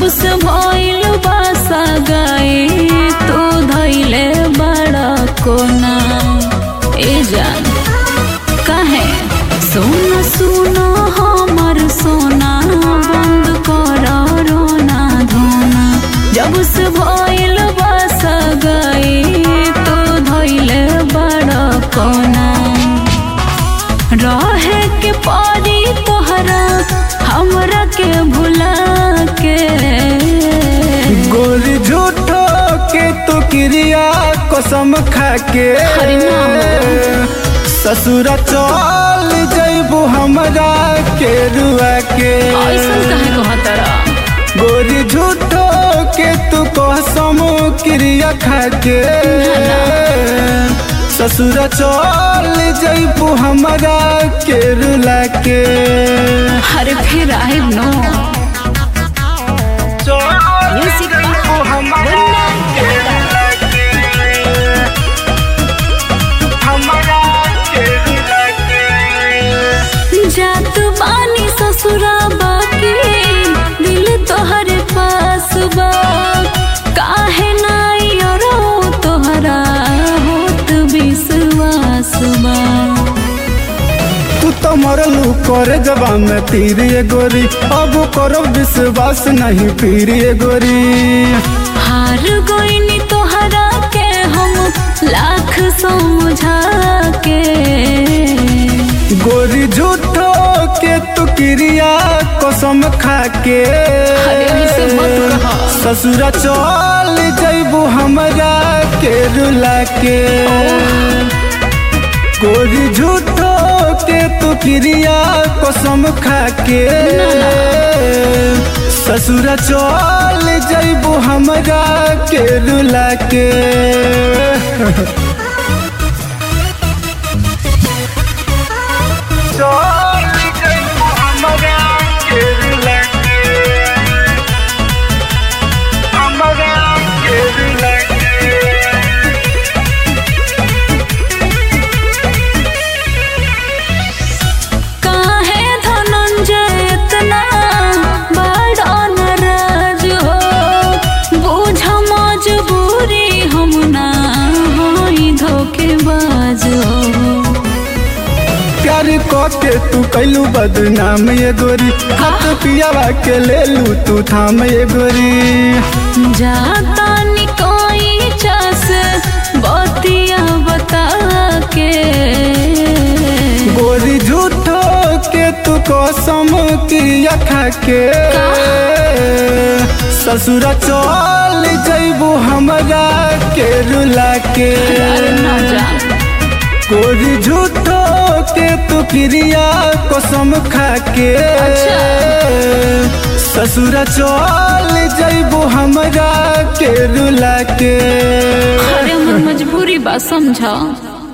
जब से भइल बासा गई तू धैले बड़ा कोना ए जान काहे सोना सुना हमर सोना बंद कर रोना धोना जब से भइल बासा गई तू धैले बड़ा कोना रहे के पारी तोहरा हमरा के भुला के गोरी झूठो के तू क्रिया कसम खा के अरे ना। ससुरा चल जैबू हमरा के रुआ के ऐसन काहे कहतरा गोरी झूठो के तू कसम क्रिया खा के ससुरा चल जैबू हमरा के रुला के अरे फिर आइब नो म्यूजिक हमरा के रुला के हमरा के रुला के जात बानी ससुरा बाकी दिल तोहरे पास बा काहे नाई अरो तोहरा होत विश्वास बा तू तो मरलू करे जबा में तीर ये गोरी अब करो विश्वास नहीं पीर ये गोरी हार गईनी तोहरा के हम लाख समझा के गोरी झूठो के तू क्रिया कसम खा के अरे ऐसे मत कहा। ससुरा चल जैबू हमरा के रुला के गोरी झूठो के तू क्रिया कसम खा के ससुरा चल जैबू हमरा के रुला के चल जैबू हमरा के रुला के हमरा के रुला के काहे धनंजय इतना बड़ा नाराज हो बुझ मजबूरी हम ना होई धोखेबाज हो प्यार के तू कैलू बदनाम ये गोरी हाथ पियावा के ले लू तू थाम ये गोरी जाता निकोई चस बतिया बता के गोरी झूठो के तू कसम क्रिया खा के ससुरा चल जैबू हमरा के रुला के अरे ना जान गोरी झूठो के तू क्रिया कसम खा के अच्छा। ससुरा चल जैबू हमरा के रुला के अरे हमर मजबूरी बा समझा